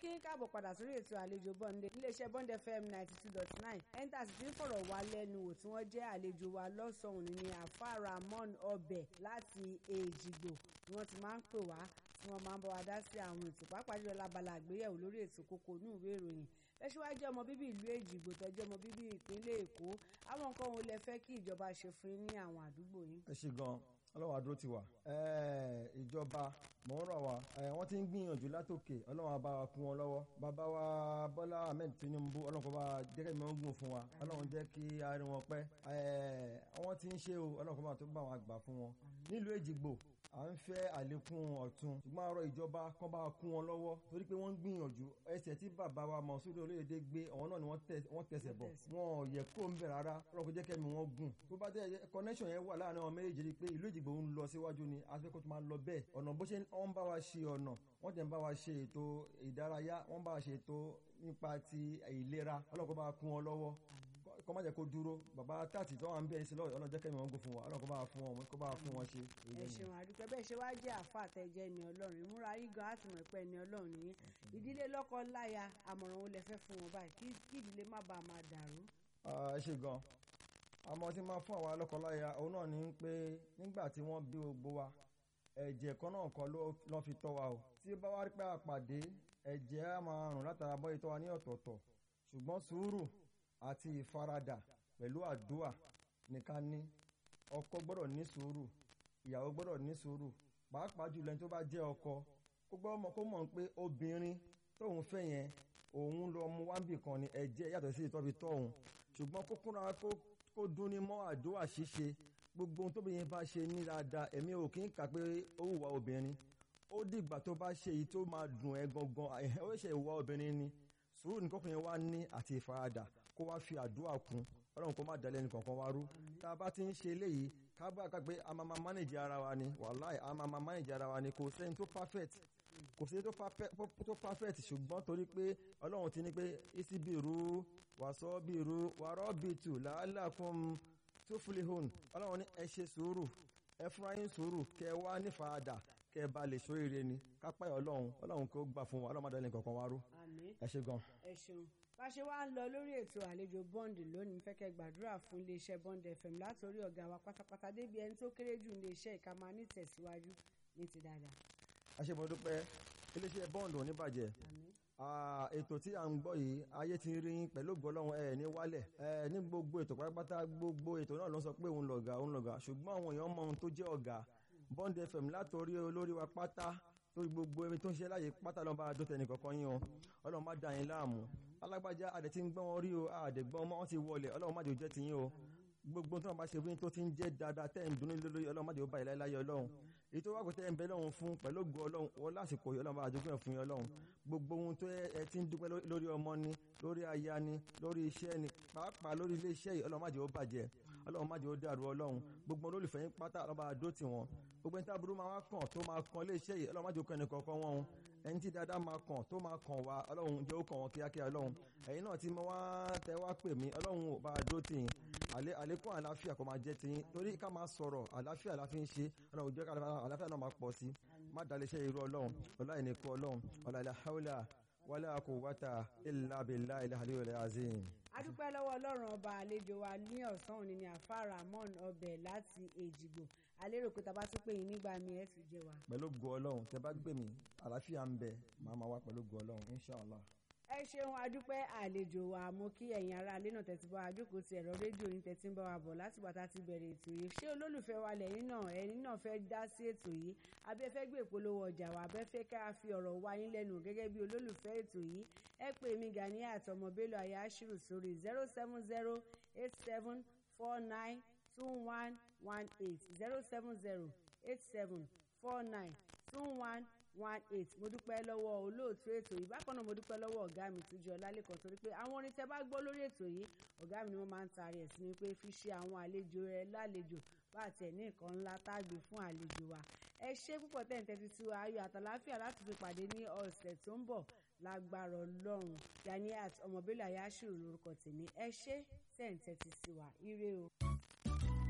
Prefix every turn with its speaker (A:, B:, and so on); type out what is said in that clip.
A: kí n káàbọ̀ padà sórí ètò àlejò bọ́ndé iléeṣẹ́ bond fm ninety two dot nine ẹ́ńtà sì ti ń fọ̀rọ̀ wá lẹ́nu wò tí wọ́n jẹ́ àlejò wa lọ́sàn-án ní àfa ramon ọbẹ̀ láti èjìgbò ni wọ́n ti máa ń pè wá tí wọ́n máa ń bá wa dá sí àwọn ètò pàápàá jùlọ lábala àgbéyẹ̀wò lórí ètò kókó ní ìwé ìròyìn lẹ́síwájú ọmọ bíbí ìlú èjìgbò tẹ́jọ́ ọmọ bíbí ìpínlẹ̀ èkó àwọn nǹkan wo lẹ fẹ́ kí ìjọba ṣe fún yín ní àwọn àdúgbò yín.
B: ẹ ṣe gan ọlọ́run àdúró ti wà ìjọba mọ̀ ń rọ̀ wá wọ́n ti ń gbìyànjú látòkè ọlọ́run á bá wa kún wọn lọ́wọ́ bàbá wa bọ́lá ahmed tinubu ọlọ́run kó bá jẹ́kẹ́ mi ń gùn fún wa ọlọ́run jẹ́ kí a rí wọn pẹ́ wọ́n ti ń ṣe o ọlọ́run kó bá tó bá wọn àgbà fún wọn nílùú èjìgbò à ń fẹ́ àlékún ọ̀tun ṣùgbọ́n àárọ̀ ìjọba kan bá kún wọn lọ́wọ́ torí pé wọ́n ń gbìyànjú ẹsẹ̀ tí bàbá wa Mọ̀súrù Olóyèdé gbé ọ̀hún náà ni wọ́n tẹsẹ̀ bọ̀ wọn ò yẹ kó ń bẹ̀ rárá ọlọ́run kò jẹ́ kẹ́mi wọn gùn tó bá dé connection yẹn wà láàrin àwọn méjèèjì rí pé ìlú Èjìgbò ń lọ síwájú ni afẹ́kọ́ tó máa lọ bẹ́ẹ̀ ọ̀nà bó ṣe wọ́n bá wa ṣe ọ̀nà wọ́n tẹ̀ ń bá wa ṣe ètò ìdárayá wọ́n bá wa ṣe ètò nípa ti ìlera ọlọ́run kó bá kún wọn lọ́wọ́ kọ́ má jẹ́ kó dúró bàbá tààtì tó wà ń bẹ̀rẹ̀ sí lọ́wọ́ ọlọ́jọ́ kẹ́mi wọn gò fún wa ọlọ́run kó bá fún wọn kó bá fún wọn ṣe.
A: ẹ ṣeun àdúpẹ́ bẹ́ẹ̀ ṣe wá jẹ́ àfa àtẹ̀jẹ́ ni ọlọ́run ìmúra yín gan àtìmọ̀ ìpẹ́ ni ọlọ́run nìyẹn ìdílé lọ́kọ láya àmọ̀ràn wo lẹ fẹ́ fún wọn báyìí kí ìdílé má bàa máa dàrú.
B: ẹ ṣe gan àmọ́ tí máa fún àwa lọ́kọláya òun náà ní pé nígbà tí wọ́n bí gbogbo wa ẹ̀jẹ̀ kan náà kọ́ ló fi tọ́ wa o tí bá wá rí pé àpàdé ẹ̀jẹ̀ á máa rùn látara bọ́ ìtọ́ wa ní ọ̀tọ̀ọ̀tọ̀ ṣùgbọ́n sùúrù àti ìfaradà pẹ̀lú àdúà nìkan ní ọkọ gbọ́dọ̀ ní sùúrù ìyàwó gbọ́dọ̀ ní sùúrù pàápàá jùlọ ẹni tó bá jẹ́ ọkọ kó gbọ́ ọmọ kó mọ̀ pé obìnrin tóun fẹ́ yẹn òun lọ mú wáńbì kan ní ẹ̀jẹ̀ yàtọ̀ sí ìtọ́bi tọ́hún ṣùgbọ́n kó kúnra kó dún ní mọ́ àdúà ṣíṣe gbogbo ohun tóbi yẹn bá ṣe ní dáadáa èmi ò kí ń kà pé ó wùwà obìnrin ó dìgbà tó bá ṣe èyí tó máa dùn ẹ́ gangan ó ṣe ìwà obìnrin ni sùúrù ní kọkùnrin wa ní àti ìfaradà kó wá fi àdúrà kún ọlọ́run kó má dalẹ̀ ní kankan wá rú tá a bá ti ń ṣe eléyìí ká bá ká pé a máa máa manage ara wa ni wàláì a máa máa manage ara wa ni kò sẹ́ni tó perfect kò sẹ́ni tó perfect ṣùgbọ́n torí pé ọlọ́run ti ní pé isi bìrú wàsọ́ bìrú wàrọ́ bìtù làálàkùn tó filihun ọlọ́run ní ẹ ṣe sùúrù ẹ fúnra yín sùúrù kẹ wá ní faradà kẹ bá lè ṣoríire ni kápá ọlọ́run ọlọ́run kó gbà fún wa ọlọ́run má dalẹ̀ ní kankan wá rú ẹ ṣe gan.
A: ẹ ṣeun bá ṣe wá ń lọ lórí ètò àlejò bond lónìí fẹ́kẹ́ gbàdúrà fún iléeṣẹ́ bond fm látòrí ọ̀gá wa pátápátá débi ẹni tó kéré jù iléeṣẹ́ ìka máa ní tẹ̀síwájú ní ti dáadáa.
B: àṣebọ̀dúpẹ́ iléeṣẹ́ bond ò ní bàjẹ́ ètò tí à ń gbọ́ yìí ayé ti rí yín pẹ̀lú gbọ́lọ́hún ẹ̀ ní wálẹ̀ ẹ̀ ní gbogbo ètò pátápátá gbogbo ètò náà ló sọ pé òun lọ̀gá òun lọ̀gá ṣùgbọ́n àwọn èèyàn mọ ohun tó jẹ́ ọ̀gá bond fm látòrí olórí wa pátá lórí gbogbo ẹni tó ń ṣe láàyè pátá lọ́nba àdótẹ́ nìkankan yín o ọlọ́run má dà yín láàmú alágbájá àdẹ tí ń gbọ́n wọn rí o àdẹ̀gbọ́n ọmọ wọn ti wọlé ọlọ́run má jẹ́ ó jẹ́ tiyín o gbogbo tó wọn bá ṣe fún yín tó ti ń jẹ́ dáadáa tẹ́ ń dunú lórí ọlọ́run má jẹ́ ó bá ìláyé láyé ọlọ́run èyí tó wá pé tẹ́ ń bẹ lọ́run fún pẹ̀lú ògo ọlọ́run wọn lásìkò yìí ọlọ́run bá àjogún ẹ̀ fún yín ọlọ́run gbogbo ohun tó ẹ ti ń dúpẹ́ lórí ọmọ ni lórí aya ni lórí iṣẹ́ ni pàápàá lórí ilé iṣẹ́ yìí ọlọ́run má jẹ́ ó bàjẹ́ ọlọ́run má jẹ́ ó dàrú ọlọ́run gbogbo olólùfẹ́ yín pátá ọlọ́run bá àdó tì wọ́n gbogbo ẹni tí aburú máa wá kàn tó máa kàn ilé iṣẹ́ yìí ọlọ́run má jẹ́ ó kàn ẹnì kọ̀ọ̀kan wọn o ẹni tí dáadáa máa kàn tó máa kàn wá ọlọ́run jẹ́ ó kàn wọ́n kíákíá ọlọ́run ẹ̀yin náà tí mo wá tẹ wá pè mí ọlọ́run ò bá àdó tì yín àlékún àlàáfíà kó máa jẹ́ ti yín torí ká máa sọ̀rọ̀ àlàáfíà la fi ń ṣe ọlọ́run jẹ́ ká àlàáfíà náà máa pọ̀ sí má dalẹ̀ iṣẹ́ irú ọlọ́run ọlá ìníkú ọlọ́run ọlá ilà haúlà wala quwwata illa billahi al-aliyyil azim.
A: adúpẹ́ lọ́wọ́ ọlọ́run ọba àlejò wa ní ọ̀sán òní ni àfa ramon ọbẹ̀ láti èjìgbò alérò pé tàbá tún pè yín nígbà mi ẹ̀ tún jẹ wa.
B: pẹ̀lú ògo ọlọ́run tẹ bá gbé mi àlàáfíà ń bẹ màá máa wá pẹ̀lú ògo ọlọ́run inshallah
A: ẹ ṣeun adúpẹ́ àlejò wa mo kí ẹ̀yin ará alẹ́ náà tẹ̀sí bá wa jókòó ti ẹ̀rọ rédíò yín tẹ̀sí ń bá wa bọ̀ láti bàtà ti bẹ̀rẹ̀ ètò yìí ṣé olólùfẹ́ wa lẹ́yìn náà ẹ̀yin náà fẹ́ dá sí ètò yìí abẹ́ fẹ́ gbé ìpolówó ọjà wa abẹ́ fẹ́ ká fi ọ̀rọ̀ wá yín lẹ́nu gẹ́gẹ́ bí olólùfẹ́ ètò yìí ẹ pè mí Ganiat ọmọ Bello Ayashiru sórí zero seven zero eight seven four nine two one one eight zero seven zero eight seven four nine two one one eight mo dúpẹ́ lọ́wọ́ olóòtú ètò yìí bákan náà mo dúpẹ́ lọ́wọ́ ọ̀gá mi Túnjí Ọlálẹ́kan torí pé àwọn orin tẹ́ bá gbọ́ lórí ètò yìí ọ̀gá mi ni wọ́n máa ń taari ẹ̀ sí mi pé fi ṣe àwọn àlejò rẹ lálejò bá àtẹ̀ ní nǹkan ńlá tágbé fún àlejò wa ẹ ṣé púpọ̀ tẹ̀ ń tẹ́tí sí wa ayọ̀ àtàláfíà láti fi pàdé ní ọ̀sẹ̀ tó ń bọ̀ lágbára ọlọ́run Ganiat ọmọ Bello Ayashiru lórúkọ tèmi ẹ ṣé tẹ̀ ń tẹ́tí sí wa ire o.